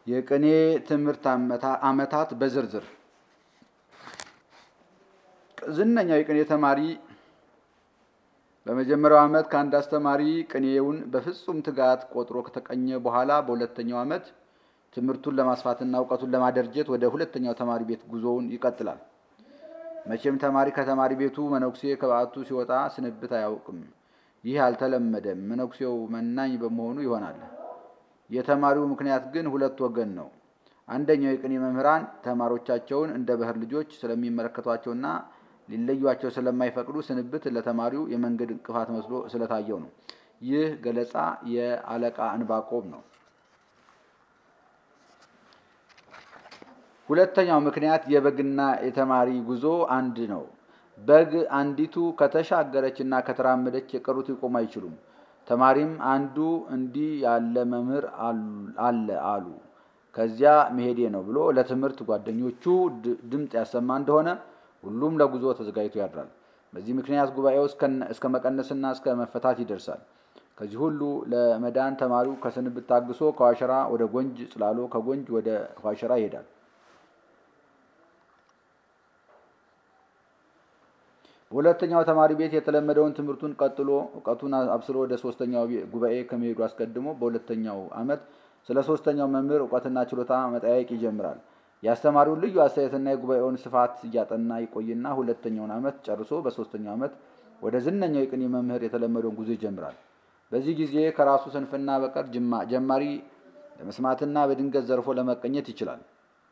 የቅኔ ትምህርት ዓመታት በዝርዝር ዝነኛው የቅኔ ተማሪ በመጀመሪያው ዓመት ከአንድ አስተማሪ ቅኔውን በፍጹም ትጋት ቆጥሮ ከተቀኘ በኋላ በሁለተኛው ዓመት ትምህርቱን ለማስፋትና እውቀቱን ለማደርጀት ወደ ሁለተኛው ተማሪ ቤት ጉዞውን ይቀጥላል። መቼም ተማሪ ከተማሪ ቤቱ መነኩሴ ከበዓቱ ሲወጣ ስንብት አያውቅም። ይህ አልተለመደም። መነኩሴው መናኝ በመሆኑ ይሆናል። የተማሪው ምክንያት ግን ሁለት ወገን ነው። አንደኛው የቅኔ መምህራን ተማሪዎቻቸውን እንደ ባህር ልጆች ስለሚመለከቷቸውና ሊለዩቸው ስለማይፈቅዱ ስንብት ለተማሪው የመንገድ እንቅፋት መስሎ ስለታየው ነው። ይህ ገለጻ የአለቃ እንባቆም ነው። ሁለተኛው ምክንያት የበግና የተማሪ ጉዞ አንድ ነው። በግ አንዲቱ ከተሻገረችና ከተራመደች የቀሩት ሊቆሙ አይችሉም። ተማሪም አንዱ እንዲህ ያለ መምህር አለ አሉ ከዚያ መሄዴ ነው ብሎ ለትምህርት ጓደኞቹ ድምፅ ያሰማ እንደሆነ ሁሉም ለጉዞ ተዘጋጅቶ ያድራል። በዚህ ምክንያት ጉባኤው እስከ መቀነስና እስከ መፈታት ይደርሳል። ከዚህ ሁሉ ለመዳን ተማሪው ከስንብት ታግሶ ከዋሸራ ወደ ጎንጅ ጽላሎ፣ ከጎንጅ ወደ ዋሸራ ይሄዳል። በሁለተኛው ተማሪ ቤት የተለመደውን ትምህርቱን ቀጥሎ እውቀቱን አብስሎ ወደ ሶስተኛው ጉባኤ ከመሄዱ አስቀድሞ በሁለተኛው ዓመት ስለ ሶስተኛው መምህር እውቀትና ችሎታ መጠያየቅ ይጀምራል። የአስተማሪውን ልዩ አስተያየትና የጉባኤውን ስፋት እያጠና ይቆይና ሁለተኛውን ዓመት ጨርሶ በሶስተኛው ዓመት ወደ ዝነኛው የቅኔ መምህር የተለመደውን ጉዞ ይጀምራል። በዚህ ጊዜ ከራሱ ስንፍና በቀር ጀማሪ ለመስማትና በድንገት ዘርፎ ለመቀኘት ይችላል።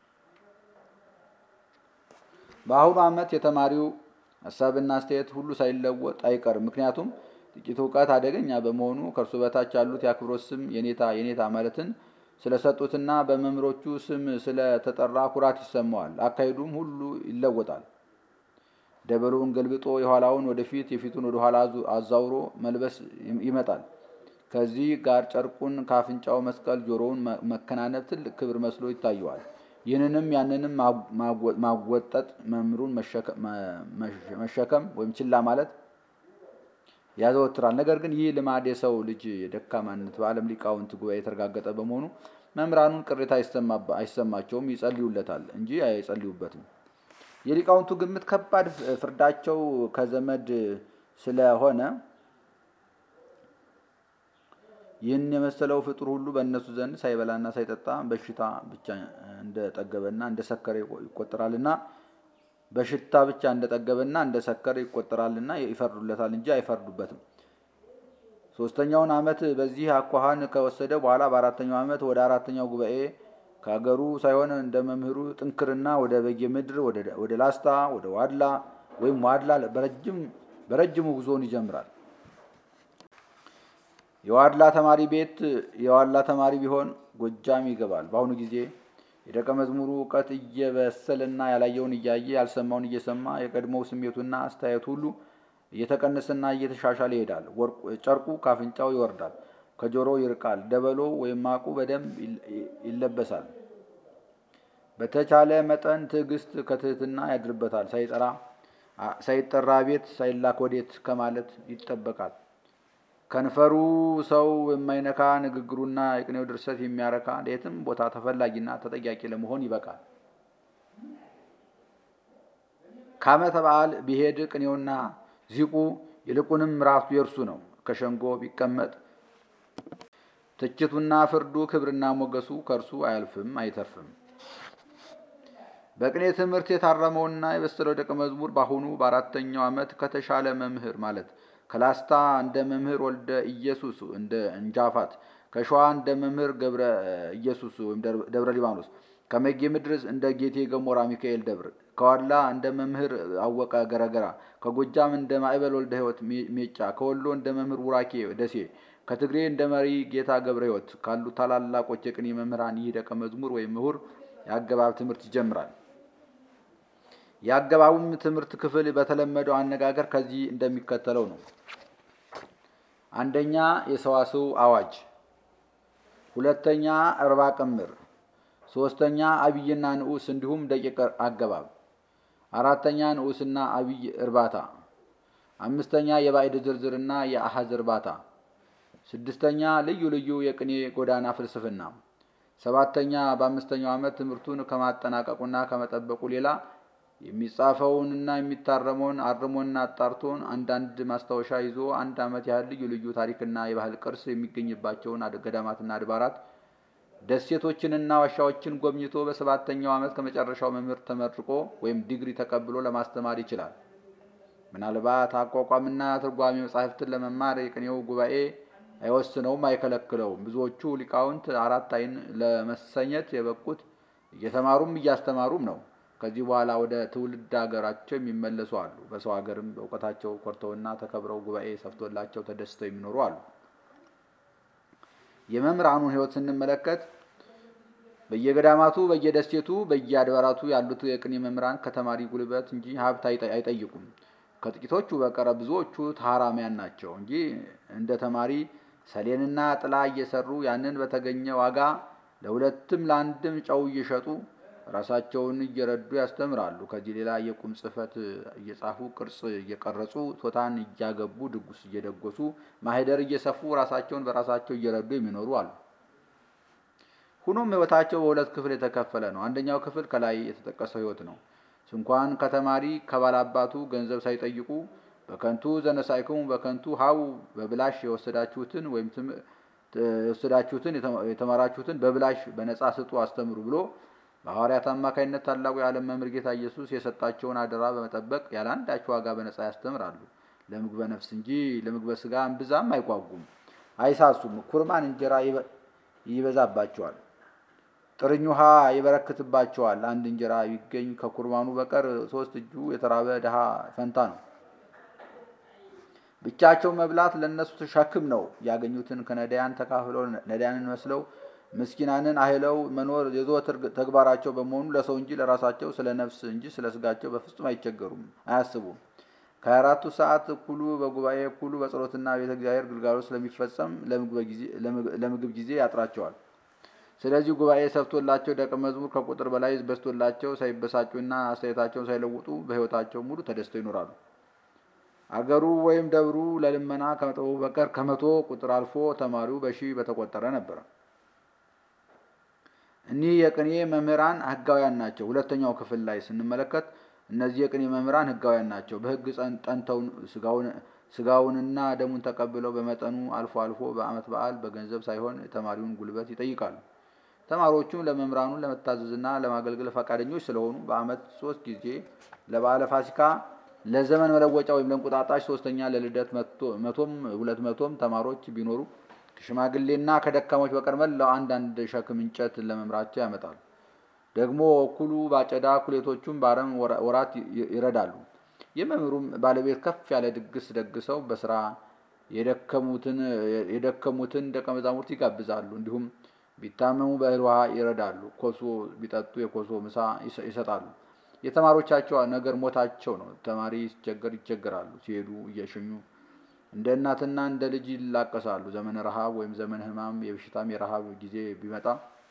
በአሁኑ ዓመት የተማሪው ሀሳብና አስተያየት ሁሉ ሳይለወጥ አይቀርም። ምክንያቱም ጥቂት እውቀት አደገኛ በመሆኑ ከእርሱ በታች ያሉት የአክብሮት ስም የኔታ የኔታ ማለትን ስለሰጡትና በመምህሮቹ ስም ስለተጠራ ኩራት ይሰማዋል። አካሄዱም ሁሉ ይለወጣል። ደበሎውን ገልብጦ የኋላውን ወደፊት የፊቱን ወደ ኋላ አዛውሮ መልበስ ይመጣል። ከዚህ ጋር ጨርቁን ከአፍንጫው መስቀል፣ ጆሮውን መከናነብ ትልቅ ክብር መስሎ ይታየዋል። ይህንንም ያንንም ማወጠጥ መምህሩን መሸከም ወይም ችላ ማለት ያዘወትራል። ነገር ግን ይህ ልማድ የሰው ልጅ የደካማነት በዓለም ሊቃውንት ጉባኤ የተረጋገጠ በመሆኑ መምህራኑን ቅሬታ አይሰማቸውም፣ ይጸልዩለታል እንጂ አይጸልዩበትም። የሊቃውንቱ ግምት ከባድ ፍርዳቸው ከዘመድ ስለሆነ ይህን የመሰለው ፍጡር ሁሉ በእነሱ ዘንድ ሳይበላና ሳይጠጣ በሽታ ብቻ እንደጠገበና እንደሰከረ ይቆጠራልና በሽታ ብቻ እንደጠገበና እንደሰከረ ይቆጠራልና ይፈርዱለታል እንጂ አይፈርዱበትም። ሶስተኛውን ዓመት በዚህ አኳኋን ከወሰደ በኋላ በአራተኛው ዓመት ወደ አራተኛው ጉባኤ ከሀገሩ ሳይሆን እንደ መምህሩ ጥንክርና ወደ በጌ ምድር፣ ወደ ላስታ፣ ወደ ዋድላ ወይም ዋድላ በረጅሙ ጉዞውን ይጀምራል። የዋድላ ተማሪ ቤት የዋድላ ተማሪ ቢሆን ጎጃም ይገባል። በአሁኑ ጊዜ የደቀ መዝሙሩ እውቀት እየበሰለና ያላየውን እያየ ያልሰማውን እየሰማ የቀድሞው ስሜቱና አስተያየቱ ሁሉ እየተቀነሰና እየተሻሻለ ይሄዳል። ጨርቁ ካፍንጫው ይወርዳል፣ ከጆሮ ይርቃል። ደበሎ ወይም ማቁ በደንብ ይለበሳል። በተቻለ መጠን ትዕግስት ከትህትና ያድርበታል። ሳይጠራ ሳይጠራ ቤት ሳይላክ ወዴት ከማለት ይጠበቃል። ከንፈሩ ሰው የማይነካ ንግግሩና የቅኔው ድርሰት የሚያረካ ለየትም ቦታ ተፈላጊና ተጠያቂ ለመሆን ይበቃል። ከዓመተ በዓል ቢሄድ ቅኔውና ዚቁ ይልቁንም ራሱ የእርሱ ነው። ከሸንጎ ቢቀመጥ ትችቱና ፍርዱ ክብርና ሞገሱ ከእርሱ አያልፍም አይተርፍም። በቅኔ ትምህርት የታረመውና የበሰለው ደቀ መዝሙር በአሁኑ በአራተኛው ዓመት ከተሻለ መምህር ማለት ከላስታ እንደ መምህር ወልደ ኢየሱስ እንደ እንጃፋት፣ ከሸዋ እንደ መምህር ገብረ ኢየሱስ ወይም ደብረ ሊባኖስ፣ ከመጌ ምድር እንደ ጌቴ ገሞራ ሚካኤል ደብር፣ ከዋድላ እንደ መምህር አወቀ ገረገራ፣ ከጎጃም እንደ ማዕበል ወልደ ሕይወት ሜጫ፣ ከወሎ እንደ መምህር ውራኬ ደሴ፣ ከትግሬ እንደ መሪ ጌታ ገብረ ሕይወት ካሉ ታላላቆች የቅኔ መምህራን ይህ ደቀ መዝሙር ወይም ምሁር የአገባብ ትምህርት ይጀምራል። የአገባቡም ትምህርት ክፍል በተለመደው አነጋገር ከዚህ እንደሚከተለው ነው። አንደኛ የሰዋስው አዋጅ፣ ሁለተኛ እርባ ቅምር፣ ሶስተኛ አብይና ንዑስ እንዲሁም ደቂቅ አገባብ፣ አራተኛ ንዑስና አብይ እርባታ፣ አምስተኛ የባዕድ ዝርዝርና የአሐዝ እርባታ፣ ስድስተኛ ልዩ ልዩ የቅኔ ጎዳና ፍልስፍና፣ ሰባተኛ በአምስተኛው ዓመት ትምህርቱን ከማጠናቀቁና ከመጠበቁ ሌላ የሚጻፈውንና የሚታረመውን አርሞና አጣርቶን አንዳንድ ማስታወሻ ይዞ አንድ ዓመት ያህል ልዩ ልዩ ታሪክና የባህል ቅርስ የሚገኝባቸውን ገዳማትና አድባራት ደሴቶችንና ዋሻዎችን ጎብኝቶ በሰባተኛው ዓመት ከመጨረሻው መምህር ተመርቆ ወይም ዲግሪ ተቀብሎ ለማስተማር ይችላል። ምናልባት አቋቋምና ትርጓሜ መጻሕፍትን ለመማር የቅኔው ጉባኤ አይወስነውም፣ አይከለክለውም። ብዙዎቹ ሊቃውንት አራት ዓይን ለመሰኘት የበቁት እየተማሩም እያስተማሩም ነው። ከዚህ በኋላ ወደ ትውልድ ሀገራቸው የሚመለሱ አሉ። በሰው ሀገርም በእውቀታቸው ኮርተውና ተከብረው ጉባኤ ሰፍቶላቸው ተደስተው የሚኖሩ አሉ። የመምህራኑን ሕይወት ስንመለከት በየገዳማቱ፣ በየደሴቱ፣ በየአድባራቱ ያሉት የቅኔ መምህራን ከተማሪ ጉልበት እንጂ ሀብት አይጠይቁም። ከጥቂቶቹ በቀረ ብዙዎቹ ታራሚያን ናቸው እንጂ እንደ ተማሪ ሰሌንና ጥላ እየሰሩ ያንን በተገኘ ዋጋ ለሁለትም ለአንድም ጨው እየሸጡ ራሳቸውን እየረዱ ያስተምራሉ። ከዚህ ሌላ የቁም ጽሕፈት እየጻፉ ቅርጽ እየቀረጹ ቶታን እያገቡ ድጉስ እየደጎሱ ማህደር እየሰፉ ራሳቸውን በራሳቸው እየረዱ የሚኖሩ አሉ። ሁኖም ሕይወታቸው በሁለት ክፍል የተከፈለ ነው። አንደኛው ክፍል ከላይ የተጠቀሰው ሕይወት ነው። ስንኳን ከተማሪ ከባላባቱ ገንዘብ ሳይጠይቁ በከንቱ ዘነሳይክሙ በከንቱ ሀው በብላሽ የወሰዳችሁትን ወይም የወሰዳችሁትን የተማራችሁትን በብላሽ በነጻ ስጡ አስተምሩ ብሎ በሐዋርያት አማካኝነት ታላቁ የዓለም መምህር ጌታ ኢየሱስ የሰጣቸውን አደራ በመጠበቅ ያለ አንዳች ዋጋ በነጻ ያስተምራሉ። ለምግበ ነፍስ እንጂ ለምግበ ሥጋ እምብዛም አይጓጉም፣ አይሳሱም። ኩርማን እንጀራ ይበዛባቸዋል፣ ጥርኝ ውሃ ይበረክትባቸዋል። አንድ እንጀራ ቢገኝ ከኩርማኑ በቀር ሶስት እጁ የተራበ ድሃ ፈንታ ነው። ብቻቸው መብላት ለእነሱ ሸክም ነው። ያገኙትን ከነዳያን ተካፍለው ነዳያንን መስለው ምስኪናንን አህለው መኖር የዘወትር ተግባራቸው በመሆኑ ለሰው እንጂ ለራሳቸው ስለ ነፍስ እንጂ ስለ ስጋቸው በፍጹም አይቸገሩም፣ አያስቡም። ከሀያ አራቱ ሰዓት እኩሉ በጉባኤ እኩሉ በጸሎትና ቤተ እግዚአብሔር ግልጋሎት ስለሚፈጸም ለምግብ ጊዜ ያጥራቸዋል። ስለዚህ ጉባኤ ሰፍቶላቸው ደቀ መዝሙር ከቁጥር በላይ በዝቶላቸው ሳይበሳጩና አስተያየታቸውን ሳይለውጡ በሕይወታቸው ሙሉ ተደስተው ይኖራሉ። አገሩ ወይም ደብሩ ለልመና ከመጠቡ በቀር ከመቶ ቁጥር አልፎ ተማሪው በሺህ በተቆጠረ ነበረ። እኒህ የቅኔ መምህራን ሕጋውያን ናቸው። ሁለተኛው ክፍል ላይ ስንመለከት እነዚህ የቅኔ መምህራን ሕጋውያን ናቸው። በሕግ ጠንተው ስጋውንና ደሙን ተቀብለው በመጠኑ አልፎ አልፎ በዓመት በዓል በገንዘብ ሳይሆን የተማሪውን ጉልበት ይጠይቃሉ። ተማሪዎቹም ለመምህራኑ ለመታዘዝና ለማገልገል ፈቃደኞች ስለሆኑ በዓመት ሶስት ጊዜ ለበዓለ ፋሲካ፣ ለዘመን መለወጫ ወይም ለእንቁጣጣሽ ሶስተኛ፣ ለልደት መቶም ሁለት መቶም ተማሪዎች ቢኖሩ ከሽማግሌና ከደካሞች በቀር መላው አንዳንድ ሸክም እንጨት ለመምራቸው ያመጣሉ። ደግሞ እኩሉ ባጨዳ እኩሌቶቹም በአረም ወራት ይረዳሉ። የመምህሩም ባለቤት ከፍ ያለ ድግስ ደግሰው በስራ የደከሙትን ደቀ መዛሙርት ይጋብዛሉ። እንዲሁም ቢታመሙ በእህል ውሃ ይረዳሉ። ኮሶ ቢጠጡ የኮሶ ምሳ ይሰጣሉ። የተማሪዎቻቸው ነገር ሞታቸው ነው። ተማሪ ሲቸገር ይቸገራሉ። ሲሄዱ እየሸኙ እንደ እናትና እንደ ልጅ ይላቀሳሉ። ዘመነ ረሃብ ወይም ዘመነ ሕማም የበሽታም የረሃብ ጊዜ ቢመጣ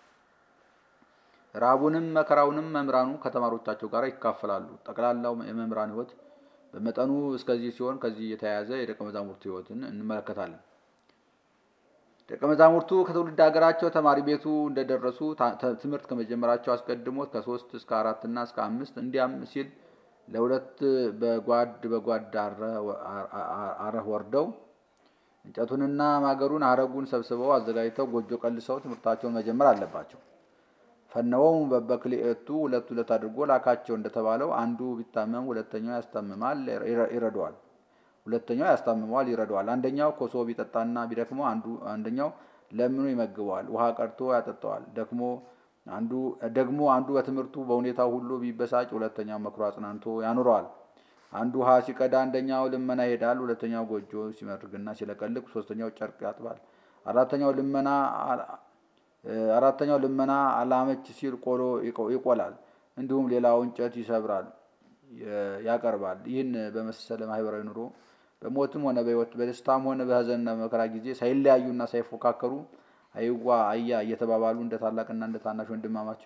ረሃቡንም መከራውንም መምህራኑ ከተማሪዎቻቸው ጋር ይካፈላሉ። ጠቅላላው የመምህራን ሕይወት በመጠኑ እስከዚህ ሲሆን ከዚህ የተያያዘ የደቀ መዛሙርቱ ሕይወትን እንመለከታለን። ደቀ መዛሙርቱ ከትውልድ ሀገራቸው ተማሪ ቤቱ እንደደረሱ ትምህርት ከመጀመራቸው አስቀድሞ ከሶስት እስከ አራት እና እስከ አምስት እንዲያም ሲል ለሁለት በጓድ በጓድ አረህ ወርደው እንጨቱንና ማገሩን አረጉን ሰብስበው አዘጋጅተው ጎጆ ቀልሰው ትምህርታቸውን መጀመር አለባቸው። ፈነወም በበክልኤቱ ሁለት ሁለት አድርጎ ላካቸው እንደተባለው አንዱ ቢታመም ሁለተኛው ያስታምማል ይረዳዋል። ሁለተኛው ያስታምመዋል ይረዳዋል። አንደኛው ኮሶ ቢጠጣና ቢደክመው አንዱ አንደኛው ለምኑ ይመግበዋል። ውሃ ቀድቶ ያጠጣዋል። ደክሞ አንዱ ደግሞ አንዱ በትምህርቱ በሁኔታው ሁሉ ቢበሳጭ ሁለተኛው መክሮ አጽናንቶ ያኑረዋል። አንዱ ውሃ ሲቀዳ አንደኛው ልመና ይሄዳል። ሁለተኛው ጎጆ ሲመርግና ሲለቀልቅ ሶስተኛው ጨርቅ ያጥባል። አራተኛው ልመና አራተኛው ልመና አላመች ሲል ቆሎ ይቆላል። እንዲሁም ሌላው እንጨት ይሰብራል ያቀርባል። ይህን በመሰለ ማህበራዊ ኑሮ በሞትም ሆነ በሕይወት በደስታም ሆነ በሐዘንና በመከራ ጊዜ ሳይለያዩና ሳይፎካከሩ አይዋ አያ እየተባባሉ እንደ ታላቅና እንደ ታናሽ ወንድማማች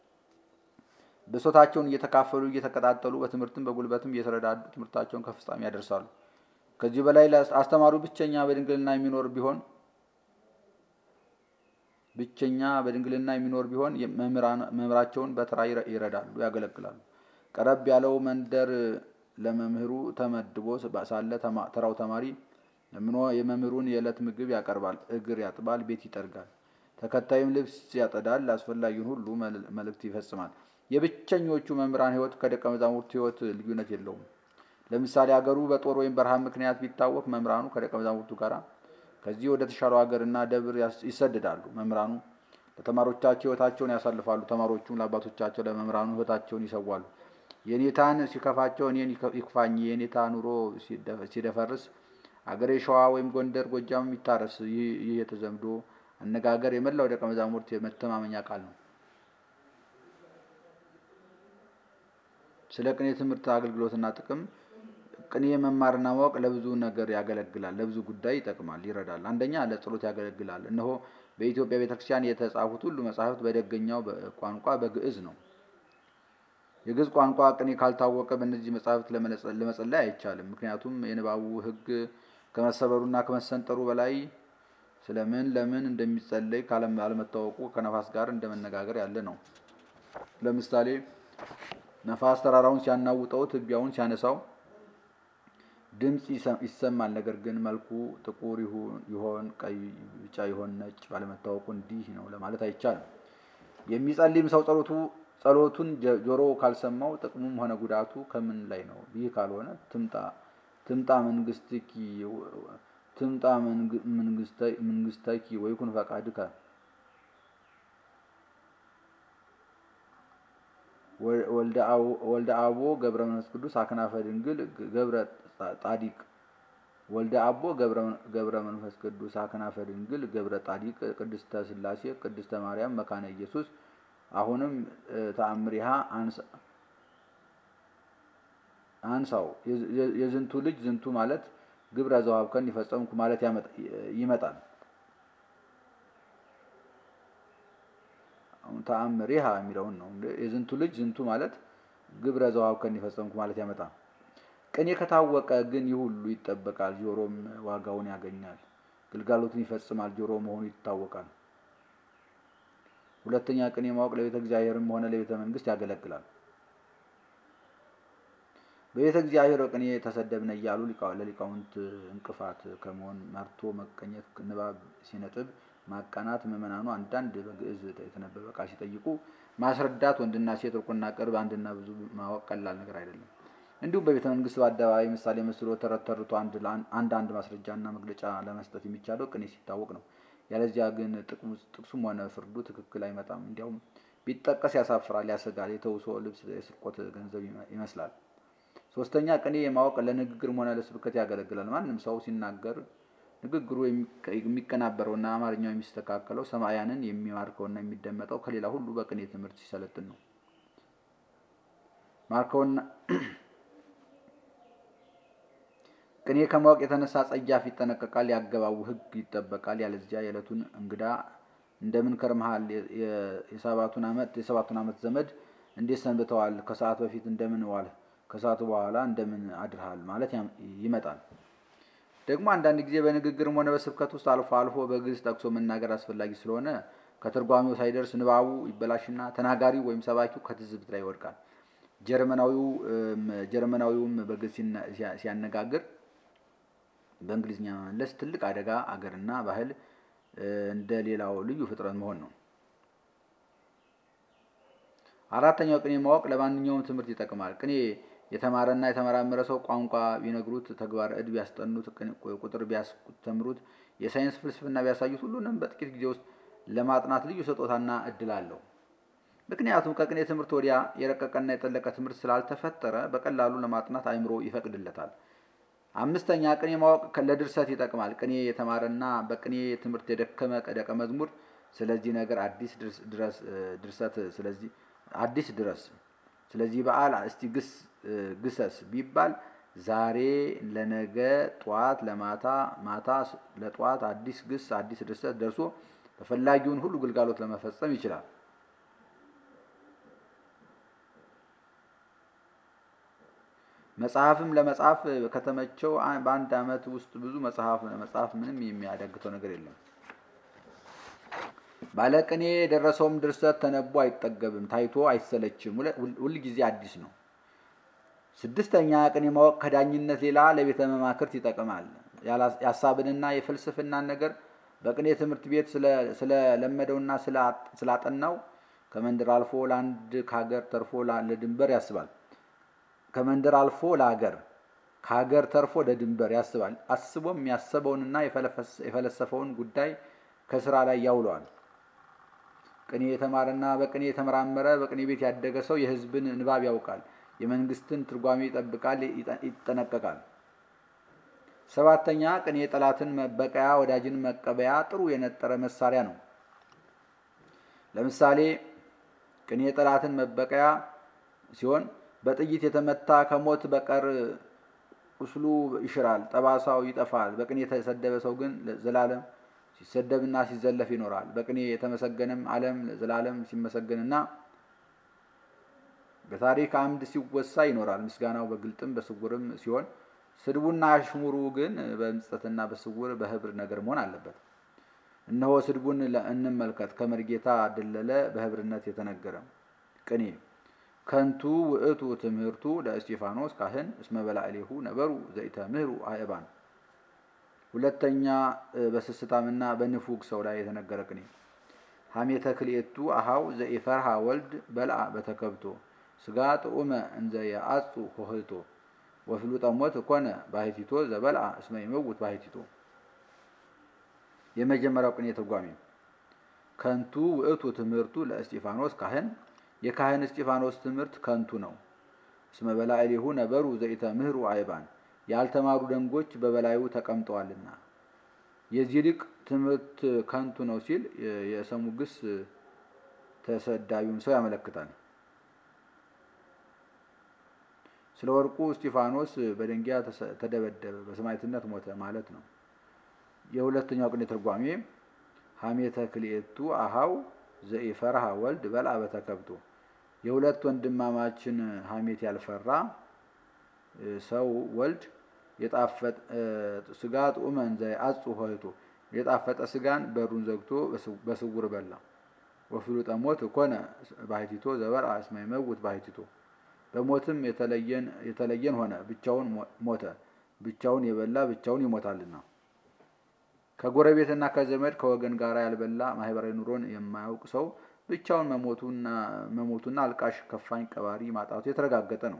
ብሶታቸውን እየተካፈሉ እየተቀጣጠሉ በትምህርትም በጉልበትም እየተረዳዱ ትምህርታቸውን ከፍጻሜ ያደርሳሉ። ከዚህ በላይ አስተማሪው ብቸኛ በድንግልና የሚኖር ቢሆን ብቸኛ በድንግልና የሚኖር ቢሆን መምህራቸውን በተራ ይረዳሉ፣ ያገለግላሉ። ቀረብ ያለው መንደር ለመምህሩ ተመድቦ ሳለ ተራው ተማሪ ለምኖ የመምህሩን የዕለት ምግብ ያቀርባል፣ እግር ያጥባል፣ ቤት ይጠርጋል። ተከታይም ልብስ ያጠዳል፣ አስፈላጊውን ሁሉ መልእክት ይፈጽማል። የብቸኞቹ መምህራን ሕይወት ከደቀ መዛሙርቱ ሕይወት ልዩነት የለውም። ለምሳሌ አገሩ በጦር ወይም በረሃብ ምክንያት ቢታወቅ መምህራኑ ከደቀ መዛሙርቱ ጋር ከዚህ ወደ ተሻለው ሀገርና ደብር ይሰደዳሉ። መምህራኑ ለተማሪዎቻቸው ሕይወታቸውን ያሳልፋሉ። ተማሪዎቹም ለአባቶቻቸው ለመምህራኑ ሕይወታቸውን ይሰዋሉ። የኔታን ሲከፋቸው እኔን ይክፋኝ፣ የኔታ ኑሮ ሲደፈርስ አገሬ ሸዋ ወይም ጎንደር፣ ጎጃም ይታረስ። ይህ የተዘምዶ አነጋገር የመላው ደቀ መዛሙርት የመተማመኛ ቃል ነው። ስለ ቅኔ ትምህርት አገልግሎትና ጥቅም ቅኔ መማርና ማወቅ ለብዙ ነገር ያገለግላል፣ ለብዙ ጉዳይ ይጠቅማል፣ ይረዳል። አንደኛ ለጸሎት ያገለግላል። እነሆ በኢትዮጵያ ቤተክርስቲያን የተጻፉት ሁሉ መጻሕፍት በደገኛው ቋንቋ በግዕዝ ነው። የግዕዝ ቋንቋ ቅኔ ካልታወቀ በእነዚህ መጻሕፍት ለመጸለይ አይቻልም። ምክንያቱም የንባቡ ሕግ ከመሰበሩና ከመሰንጠሩ በላይ ስለምን ለምን እንደሚጸለይ ካለመታወቁ ከነፋስ ጋር እንደመነጋገር ያለ ነው። ለምሳሌ ነፋስ ተራራውን ሲያናውጠው ትቢያውን ሲያነሳው ድምፅ ይሰማል። ነገር ግን መልኩ ጥቁር ይሆን ቀይ፣ ቢጫ ይሆን ነጭ ባለመታወቁ እንዲህ ነው ለማለት አይቻልም። የሚጸልይም ሰው ጸሎቱ ጸሎቱን ጆሮ ካልሰማው ጥቅሙም ሆነ ጉዳቱ ከምን ላይ ነው? ይህ ካልሆነ ትምጣ ትምጣ መንግስትኪ ትምጣ መንግስተኪ ወይኩን ፈቃድከ ወልደ አቦ ገብረ መንፈስ ቅዱስ አክናፈ ድንግል ገብረ ጣዲቅ ወልደ አቦ ገብረ መንፈስ ቅዱስ አክናፈ ድንግል ገብረ ጣዲቅ ቅድስተ ሥላሴ ቅድስተ ማርያም መካነ ኢየሱስ አሁንም ተአምሪሃ አንሳው የዝንቱ ልጅ ዝንቱ ማለት ግብረ ዘዋብከን የፈጸምኩ ማለት ይመጣል። ተአምሪሃ የሚለውን ነው። የዝንቱ ልጅ ዝንቱ ማለት ግብረ ዘዋብከን የፈጸምኩ ማለት ያመጣል። ቅኔ ከታወቀ ግን ይህ ሁሉ ይጠበቃል። ጆሮም ዋጋውን ያገኛል፣ ግልጋሎቱን ይፈጽማል። ጆሮ መሆኑ ይታወቃል። ሁለተኛ ቅኔ ማወቅ ለቤተ እግዚአብሔርም ሆነ ለቤተ መንግስት ያገለግላል። በቤተ እግዚአብሔር ቅኔ ተሰደብነ እያሉ ለሊቃውንት እንቅፋት ከመሆን መርቶ መቀኘት፣ ንባብ ሲነጥብ ማቃናት፣ ምዕመናኑ አንዳንድ በግዕዝ የተነበበ ቃል ሲጠይቁ ማስረዳት፣ ወንድና ሴት ሩቅና ቅርብ አንድና ብዙ ማወቅ ቀላል ነገር አይደለም። እንዲሁም በቤተ መንግስት በአደባባይ ምሳሌ መስሎ ተረት ተርቶ አንድ አንድ ማስረጃና መግለጫ ለመስጠት የሚቻለው ቅኔ ሲታወቅ ነው። ያለዚያ ግን ጥቅሱም ሆነ ፍርዱ ትክክል አይመጣም። እንዲያውም ቢጠቀስ ያሳፍራል፣ ያሰጋል። የተውሶ ልብስ የስርቆት ገንዘብ ይመስላል። ሶስተኛ ቅኔ የማወቅ ለንግግርም ሆነ ለስብከት ያገለግላል። ማንም ሰው ሲናገር ንግግሩ የሚቀናበረውና አማርኛው የሚስተካከለው ሰማያንን የሚማርከውና የሚደመጠው ከሌላ ሁሉ በቅኔ ትምህርት ሲሰለጥን ነው። ማርከውና ቅኔ ከማወቅ የተነሳ ጸያፍ ይጠነቀቃል፣ ያገባቡ ሕግ ይጠበቃል። ያለዚያ የዕለቱን እንግዳ እንደምን ከርመሃል፣ የሰባቱን ዓመት ዘመድ እንዴት ሰንብተዋል፣ ከሰዓት በፊት እንደምን ዋል፣ ከሰዓቱ በኋላ እንደምን አድርሃል ማለት ይመጣል። ደግሞ አንዳንድ ጊዜ በንግግርም ሆነ በስብከት ውስጥ አልፎ አልፎ በግዕዝ ጠቅሶ መናገር አስፈላጊ ስለሆነ ከትርጓሜው ሳይደርስ ንባቡ ይበላሽና ተናጋሪው ወይም ሰባኪው ከትዝብት ላይ ይወድቃል። ጀርመናዊውም በግዕዝ ሲያነጋግር በእንግሊዝኛ መመለስ ትልቅ አደጋ አገርና ባህል እንደ ሌላው ልዩ ፍጥረት መሆን ነው። አራተኛው ቅኔ ማወቅ ለማንኛውም ትምህርት ይጠቅማል። ቅኔ የተማረና የተመራመረ ሰው ቋንቋ ቢነግሩት፣ ተግባር ዕድ ቢያስጠኑት፣ ቁጥር ቢያስተምሩት፣ የሳይንስ ፍልስፍና ቢያሳዩት ሁሉንም በጥቂት ጊዜ ውስጥ ለማጥናት ልዩ ስጦታና እድል አለው። ምክንያቱም ከቅኔ ትምህርት ወዲያ የረቀቀና የጠለቀ ትምህርት ስላልተፈጠረ በቀላሉ ለማጥናት አእምሮ ይፈቅድለታል። አምስተኛ ቅኔ ማወቅ ለድርሰት ይጠቅማል። ቅኔ የተማረና በቅኔ ትምህርት የደከመ ደቀ መዝሙር ስለዚህ ነገር አዲስ ድርሰት ስለዚህ አዲስ ድረስ ስለዚህ በዓል እስቲ ግስ ግሰስ ቢባል ዛሬ ለነገ ጠዋት ለማታ ማታ ለጠዋት አዲስ ግስ አዲስ ድርሰት ደርሶ ተፈላጊውን ሁሉ ግልጋሎት ለመፈጸም ይችላል። መጽሐፍም ለመጻፍ ከተመቸው በአንድ ዓመት ውስጥ ብዙ መጽሐፍ መጽሐፍ ምንም የሚያዳግተው ነገር የለም። ባለቅኔ የደረሰውም ድርሰት ተነቦ አይጠገብም፣ ታይቶ አይሰለችም፣ ሁልጊዜ አዲስ ነው። ስድስተኛ ቅኔ ማወቅ ከዳኝነት ሌላ ለቤተ መማክርት ይጠቅማል። የሀሳብንና የፍልስፍናን ነገር በቅኔ ትምህርት ቤት ስለለመደውና ስላጠናው ከመንደር አልፎ ለአንድ ከሀገር ተርፎ ለድንበር ያስባል። ከመንደር አልፎ ለሀገር ከሀገር ተርፎ ለድንበር ያስባል። አስቦም ያሰበውንና የፈለሰፈውን ጉዳይ ከስራ ላይ ያውለዋል። ቅኔ የተማረና በቅኔ የተመራመረ በቅኔ ቤት ያደገ ሰው የሕዝብን ንባብ ያውቃል። የመንግስትን ትርጓሜ ይጠብቃል፣ ይጠነቀቃል። ሰባተኛ ቅኔ ጠላትን መበቀያ ወዳጅን መቀበያ ጥሩ የነጠረ መሳሪያ ነው። ለምሳሌ ቅኔ ጠላትን መበቀያ ሲሆን በጥይት የተመታ ከሞት በቀር ቁስሉ ይሽራል፣ ጠባሳው ይጠፋል። በቅኔ የተሰደበ ሰው ግን ዘላለም ሲሰደብና ሲዘለፍ ይኖራል። በቅኔ የተመሰገነም ዓለም ዘላለም ሲመሰገንና በታሪክ አምድ ሲወሳ ይኖራል። ምስጋናው በግልጥም በስውርም ሲሆን ስድቡና አሽሙሩ ግን በምጸትና በስውር በህብር ነገር መሆን አለበት። እነሆ ስድቡን እንመልከት። ከመርጌታ ደለለ በህብርነት የተነገረ ቅኔ ከንቱ ውእቱ ትምህርቱ ለእስጢፋኖስ ካህን እስመ በላዕሌሁ ነበሩ ዘኢተምህሩ አእባን። ሁለተኛ በስስታምና በንፉግ ሰው ላይ የተነገረ ቅኔ ሀሜተ ክልኤቱ አሃው ዘኢፈርሃ ወልድ በልአ በተከብቶ ስጋ ጥዑመ እንዘ የአጹ ሆህቶ ወፍሉጠ ሞት ኮነ ባሕቲቶ ዘበልአ እስመ ይመውት ባሕቲቶ። የመጀመሪያው ቅኔ ትርጓሜ ከንቱ ውእቱ ትምህርቱ ለእስጢፋኖስ ካህን የካህን እስጢፋኖስ ትምህርት ከንቱ ነው። እስመ በላዕሌሁ ነበሩ ዘኢተምህሩ አይባን ያልተማሩ ደንጎች በበላዩ ተቀምጠዋልና። የዚህ ሊቅ ትምህርት ከንቱ ነው ሲል የሰሙ ግስ ተሰዳዩን ሰው ያመለክታል። ስለ ወርቁ እስጢፋኖስ በደንጊያ ተደበደበ፣ በሰማዕትነት ሞተ ማለት ነው። የሁለተኛው ቅኔ ትርጓሜ ሀሜተ ክልኤቱ አሃው ዘኢፈርሃ ወልድ በልአ በተከብቶ የሁለት ወንድማማችን ሀሜት ያልፈራ ሰው ወልድ ስጋ ጥዑመ እንዘ የአጹ ሆህቶ የጣፈጠ ስጋን በሩን ዘግቶ በስውር በላ። ወፍሉጠ ሞት ኮነ ባሕቲቶ ዘበልአ እስመ ይመውት ባሕቲቶ በሞትም የተለየን ሆነ ብቻውን ሞተ። ብቻውን የበላ ብቻውን ይሞታልና። ከጎረቤትና ከዘመድ ከወገን ጋር ያልበላ ማህበራዊ ኑሮን የማያውቅ ሰው ብቻውን መሞቱና አልቃሽ ከፋኝ ቀባሪ ማጣቱ የተረጋገጠ ነው።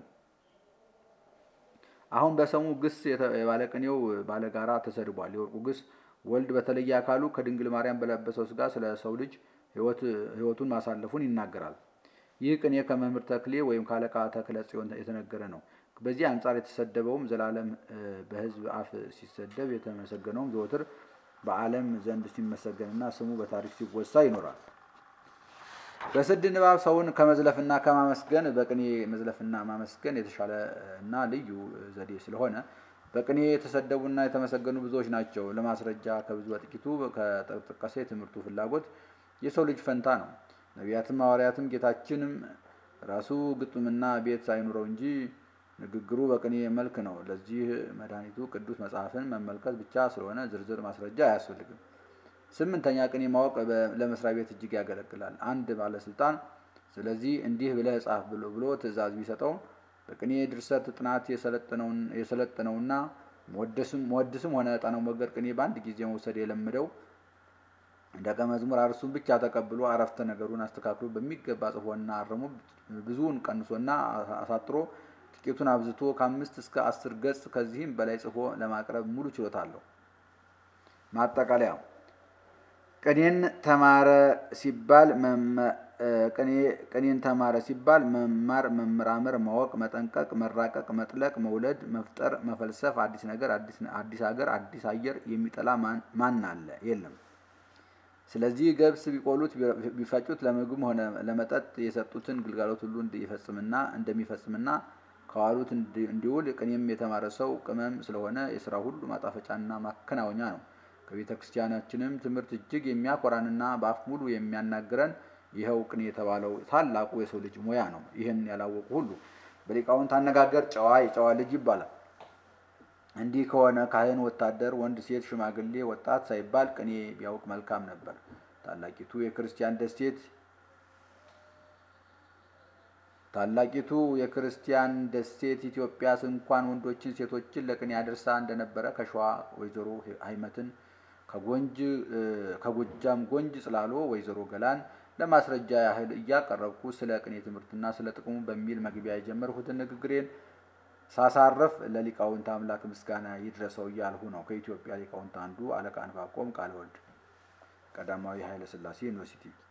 አሁን በሰሙ ግስ የባለቅኔው ባለጋራ ተሰድቧል። የወርቁ ግስ ወልድ በተለየ አካሉ ከድንግል ማርያም በለበሰው ስጋ ስለ ሰው ልጅ ሕይወቱን ማሳለፉን ይናገራል። ይህ ቅኔ ከመምህር ተክሌ ወይም ከአለቃ ተክለ ጽዮን የተነገረ ነው። በዚህ አንጻር የተሰደበውም ዘላለም በሕዝብ አፍ ሲሰደብ የተመሰገነውም ዘወትር በዓለም ዘንድ ሲመሰገንና ስሙ በታሪክ ሲወሳ ይኖራል። በስድ ንባብ ሰውን ከመዝለፍና ከማመስገን በቅኔ መዝለፍና ማመስገን የተሻለ እና ልዩ ዘዴ ስለሆነ በቅኔ የተሰደቡና የተመሰገኑ ብዙዎች ናቸው። ለማስረጃ ከብዙ በጥቂቱ ከተጠቀሰ የትምህርቱ ፍላጎት የሰው ልጅ ፈንታ ነው። ነቢያትም ሐዋርያትም ጌታችንም ራሱ ግጥምና ቤት አይኑረው እንጂ ንግግሩ በቅኔ መልክ ነው። ለዚህ መድኃኒቱ ቅዱስ መጽሐፍን መመልከት ብቻ ስለሆነ ዝርዝር ማስረጃ አያስፈልግም። ስምንተኛ ቅኔ ማወቅ ለመስሪያ ቤት እጅግ ያገለግላል። አንድ ባለስልጣን ስለዚህ እንዲህ ብለህ ጻፍ ብሎ ብሎ ትእዛዝ ቢሰጠው በቅኔ ድርሰት ጥናት የሰለጠነውና መወድስም ሆነ ዕጣነ ሞገር ቅኔ በአንድ ጊዜ መውሰድ የለምደው ደቀ መዝሙር አርሱን ብቻ ተቀብሎ አረፍተ ነገሩን አስተካክሎ በሚገባ ጽፎና አርሞ ብዙውን ቀንሶና አሳጥሮ ጥቂቱን አብዝቶ ከአምስት እስከ አስር ገጽ ከዚህም በላይ ጽፎ ለማቅረብ ሙሉ ችሎታ አለው። ማጠቃለያ ቅኔን ተማረ ሲባል ቅኔን ተማረ ሲባል መማር፣ መመራመር፣ ማወቅ፣ መጠንቀቅ፣ መራቀቅ፣ መጥለቅ፣ መውለድ፣ መፍጠር፣ መፈልሰፍ፣ አዲስ ነገር፣ አዲስ ሀገር፣ አዲስ አየር የሚጠላ ማን አለ? የለም። ስለዚህ ገብስ ቢቆሉት ቢፈጩት ለምግብም ሆነ ለመጠጥ የሰጡትን ግልጋሎት ሁሉ እንዲፈጽምና እንደሚፈጽምና ከዋሉት እንዲውል ቅኔም የተማረ ሰው ቅመም ስለሆነ የስራ ሁሉ ማጣፈጫና ማከናወኛ ነው። ከቤተ ክርስቲያናችንም ትምህርት እጅግ የሚያኮራንና በአፍ ሙሉ የሚያናግረን ይኸው ቅኔ የተባለው ታላቁ የሰው ልጅ ሙያ ነው። ይህን ያላወቁ ሁሉ በሊቃውንት አነጋገር ጨዋ የጨዋ ልጅ ይባላል። እንዲህ ከሆነ ካህን፣ ወታደር፣ ወንድ፣ ሴት፣ ሽማግሌ፣ ወጣት ሳይባል ቅኔ ቢያውቅ መልካም ነበር። ታላቂቱ የክርስቲያን ደሴት ታላቂቱ የክርስቲያን ደሴት ኢትዮጵያስ እንኳን ወንዶችን ሴቶችን ለቅኔ አድርሳ እንደነበረ ከሸዋ ወይዘሮ ሀይመትን ከጎንጅ ከጎጃም ጎንጅ ጽላሎ ወይዘሮ ገላን ለማስረጃ ያህል እያቀረብኩ ስለ ቅኔ ትምህርትና ስለ ጥቅሙ በሚል መግቢያ የጀመርሁትን ንግግሬን ሳሳረፍ ለሊቃውንት አምላክ ምስጋና ይድረሰው እያልሁ ነው። ከኢትዮጵያ ሊቃውንት አንዱ አለቃ ዕንባቆም ቃለ ወልድ ቀዳማዊ ኃይለ ሥላሴ ዩኒቨርሲቲ